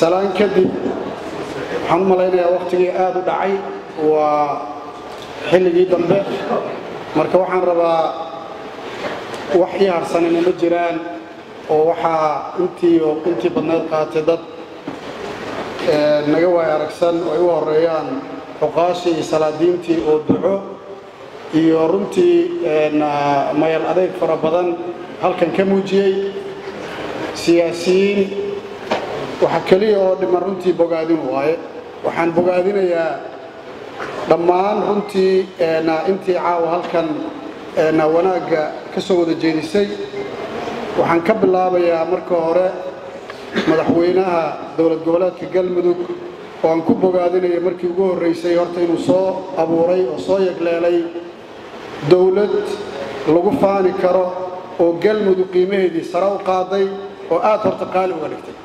salaan kadib waxaan u malaynayaa wakhtigii aada u dhacay waa xilligii dambe marka waxaan rabaa wax ii harsanina ma jiraan oo waxaa intii intii badneed qaatay dad naga waay aragsan oo ay u horeeyaan xuqaashii iyo salaadiintii oo duco iyo runtii mayal adeeg fara badan halkan ka muujiyey siyaasiyiin waxa keliya oo dhiman runtii bogaadin waaye waxaan bogaadinayaa dhammaan runtii intii caawa halkan wanaagga ka soo wada jeedisay waxaan ka bilaabayaa marka hore madaxweynaha dowlad goboleedka galmudug oo aan ku bogaadinaya markii ugu horraysay horta inuu soo abuuray oo soo yegleelay dowlad lagu faani karo oo galmudug qiimaheedii sare u qaaday oo aad horta qaali uga dhigtay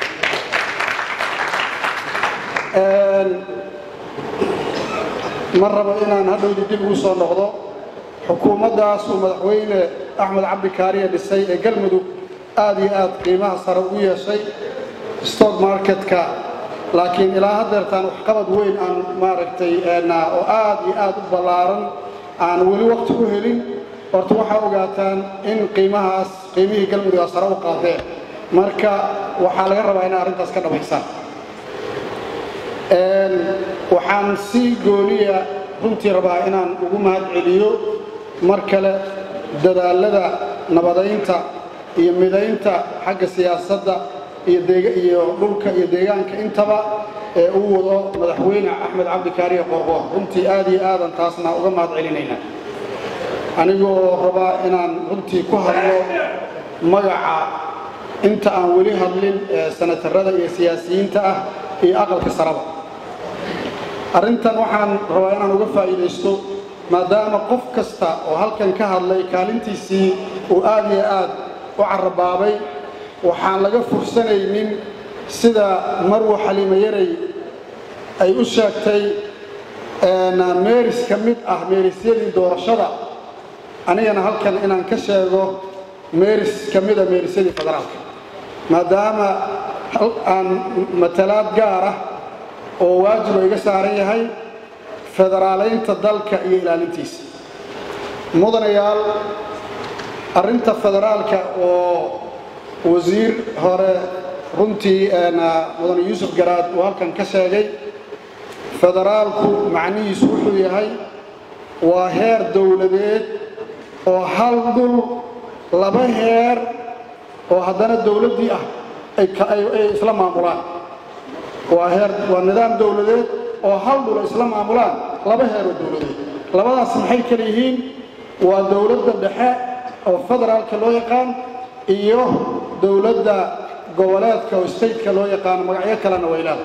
ma rabo inaan hadhowdii dib ugu soo noqdo xukuumaddaas uu madaxweyne axmed cabdi kaariya dhisay ee galmudug aad iyo aad qiimaha sare ugu yeeshay stock marketka laakiin ilaa haddeertaan waxqabad weyn aan maaragtay oo aad iyo aad u ballaaran aan weli waqti u helin horta waxaa ogaataan in qiimahaas qiimihii galmudugaa sare u qaadeen marka waxaa laga rabaa inay arrintaas ka dhabaysaan waxaan si gooniya runtii rabaa inaan ugu mahad celiyo mar kale dadaalada nabadaynta iyo midaynta xagga siyaasadda iyo dhulka iyo deegaanka intaba ee uu wado madaxweyne axmed cabdi kaariye qorqoor runtii aad iyo aadan taasna uga mahad celinayna anigoo rabaa inaan runtii ku hadlo magaca inta aan weli hadlin ee sanatarada iyo siyaasiyiinta ah iyo aqalka saraba arrintan waxaan rabaa inaan uga faa'iidaysto maadaama qof kasta oo halkan ka hadlay kaalintiisii uu aad iyo aad u carabaabay waxaan laga fursanaynin sida marwo xaliimo yaray ay u sheegtay meeris ka mid ah meerisyadii doorashada anigana halkan inaan ka sheego meeris ka mida meerisyadii federaalka maadaama aan matalaad gaar ah oo waajiba iga saaran yahay federaalaynta dalka iyo ilaalintiisa mudanayaal arrinta federaalka oo wasiir hore runtii mudane yuusuf garaad uu halkan ka sheegay federaalku macnihiisu wuxuu yahay waa heer dowladeed oo hal dhul laba heer oo haddana dowladdii ah ay isla maamulaan waa heer waa nidaam dowladeed oo hal dhul ay isla maamulaan laba heer oo dowladeed labadaas maxay kala yihiin waa dowladda dhexe oo federaalka loo yaqaan iyo dowladda goboleedka oo stateka loo yaqaano magacyo kalena waylaada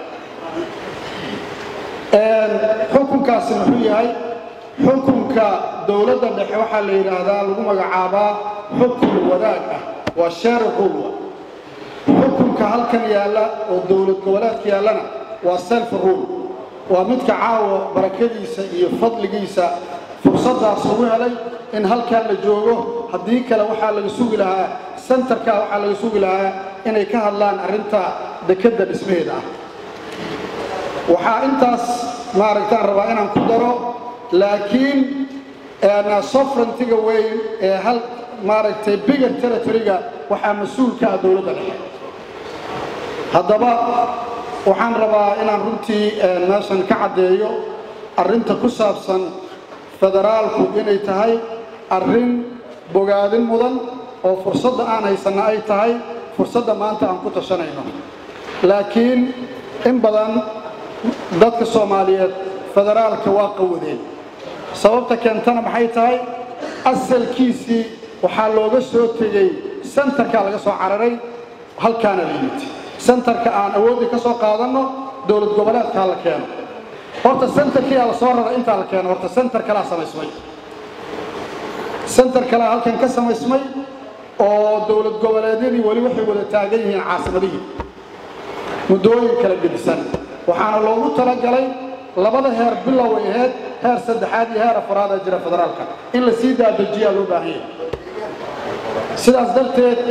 xukunkaasi muxuu yahay xukunka dowladda dhexe waxaa la yidhaahdaa lagu magacaabaa xukun wadaag ah waa share rule xukunka halkan yaalla oo dowlad goboleedka yaallana waa self rule waa midka caawa barakadiisa iyo fadligiisa fursaddaas lagu helay in halkan la joogo haddii kale waxaa laga sugi lahaa sentarka waxaa laga sugi lahaa inay ka hadlaan arrinta dekedda dhismaheeda ah waxaa intaas maaragtaan rabaa inaan ku daro laakiin sovereigntiga weyn ee hal maaragtay bigger territoryga waxaa mas-uulka ah dowladda dhexe haddaba waxaan rabaa inaan runtii meeshan ka caddeeyo arrinta ku saabsan federaalku inay tahay arrin bogaadin mudan oo fursadda aan haysanna ay tahay fursadda maanta aan ku tashanayno laakiin in badan dadka soomaaliyeed federaalka waa qawadeen sababta keentana maxay tahay asalkiisii waxaa looga soo tegey sentarkaa laga soo cararay halkaana la yimid sentarka aan awooddii ka soo qaadanno dowlad goboleedkaa la keeno horta sentarkiyaa la soo raray intaa la keeno horta sentar kalaa samaysmay sentar kalaa halkan ka samaysmay oo dowlad goboleedyadii weli waxay wada taagan yihiin caasimadihii muddooyin kala gedisan waxaana loogu talagalay labada heer bilow ay ahayd heer saddexaad iyo heer afaraad ee jira federaalka in la sii daadejiyaa loo baahan yahay sidaas darteed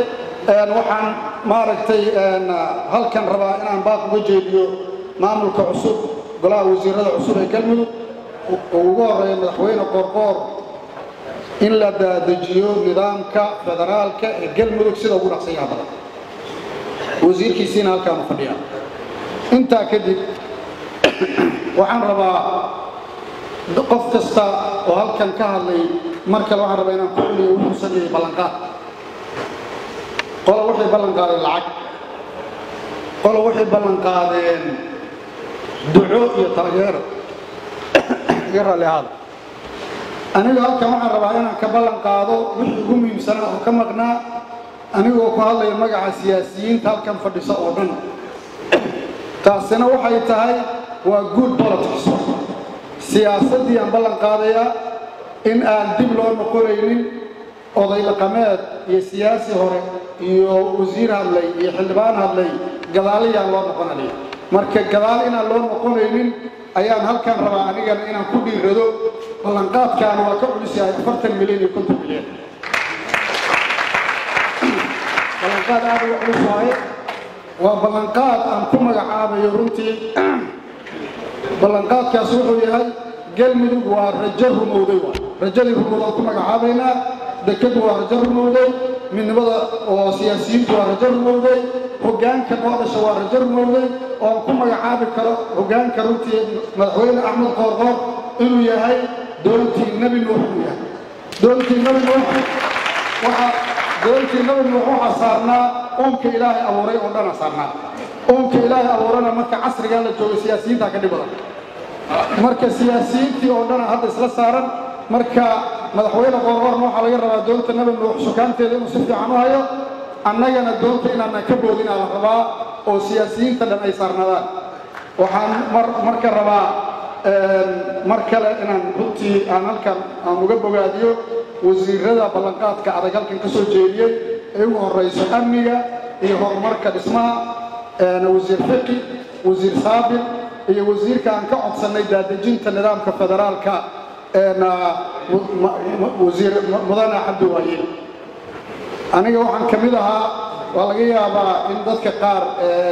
waxaan maaragtay halkan rabaa inaan baaq uga jeediyo maamulka cusub golaha wasiirada cusub ee galmudug oo ugu horeeya madaxweyne qoorqoor in la daadajiyo nidaamka federaalka ee galmudug sida ugu dhaqsanyaha badan wasiirkiisiina halkaanu fadhiyaa intaa kadib waxaan rabaa qof kasta oo halkan ka hadlay mar kale waxaan rabaa inaan ku celiyo wuxuu sameeyey ballanqaad qolo waxay ballan qaadeen lacag qolo waxay ballan qaadeen duco iyo taageero iga raalli ahaada aniga halkan waxaan rabaa inaan ka ballan qaado wixii ugu muhiimsanaa oo ka maqnaa anigoo ku hadlaya magaca siyaasiyiinta halkan fadhisa oo dhan taasina waxay tahay waa good politics siyaasaddii aan ballan qaadayaa in aan dib loo noqonaynin oday dhaqameed iyo siyaasi hore iyo wasiir hadlay iyo xildhibaan hadlay gadaaliyaan loo noqonaya marka gadaal inaan loo noqonaynin ayaan halkan rabaa anigana inaan ku dhiirado ballanqaadkaana waa ka culus yahay afartan milyan iyo konton milyan ballanqaad aad uga culus waaye waa ballanqaad aan ku magacaabayo runtii ballanqaadkaas wuxuu yahay galmudug waa rajo rumowday waa rajadii rumowd aan ku magacaabaynaa dekadu waa rajo rumowday midnimada oo siyaasiyiintu waa rajo rumowday hoggaanka noo dhasha waa rajo rumowday oo aan ku magacaabi karo hoggaanka runtii madaxweyne axmed qoorqoor inuu yahay doontii nebi nuux inuu yahay doontii nebi nuux waxaa doontii nebi nuux waxaa saarnaa uunka ilaahay abuuray oo dhana saarnaa uunka ilaahay abuurana marka casrigaa la joogo siyaasiyiintaa ka dhib badan marka siyaasiyiintii oo dhana hadda isla saaran marka madaxweyne qoorqoorna waxaa laga rabaa doonta nebi nuux sukaanteeda inuu si fiican u hayo annagana doonta inaanan ka boodinaa la rabaa oo siyaasiyiinta dhan ay saarnadaan waxaan marka rabaa mar kale inaan runtii aan halkan aan uga bogaadiyo wasiirada ballanqaadka adag halkan ka soo jeediyey ee ugu horrayso amniga iyo horumarka dhismaha wasiir fiqi wasiir saabir iyo wasiirka aan ka codsannay daadejinta nidaamka federaalka wasiir mudane cabdi waayiil aniga waxaan ka mid ahaa waa laga yaabaa in dadka qaar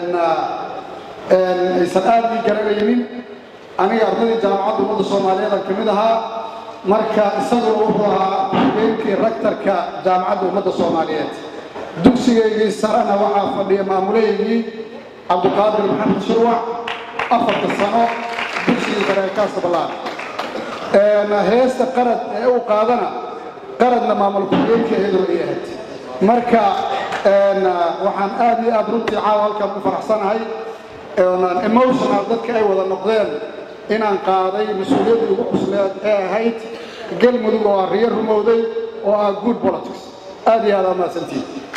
aysan aad ii garanaynin aniga ardaydii jaamacadda ummadda soomaaliyeed aan ka mid ahaa marka isaguna wuxuu ahaa hogeenkii rektarka jaamacadda ummadda soomaaliyeed dugsigaygii sarena waxaa fadhiya maamuleygii cabdiqaadir maxamed shurwac afarta sano dugsigii bareekaasa ballaan heesta qarad ee uu qaadana qaradna maamul ku-xigeenkii iyadoo ay ahayd marka waxaan aad iyo aad runtii caawa halkan u faraxsanahay emotional dadka ay wada noqdeen inaan qaaday mas-uuliyaddii ugu cusleed ee ahayd galmudug oo ah riyo rumowday oo ah good politics aad iyo aad aa mahadsantihin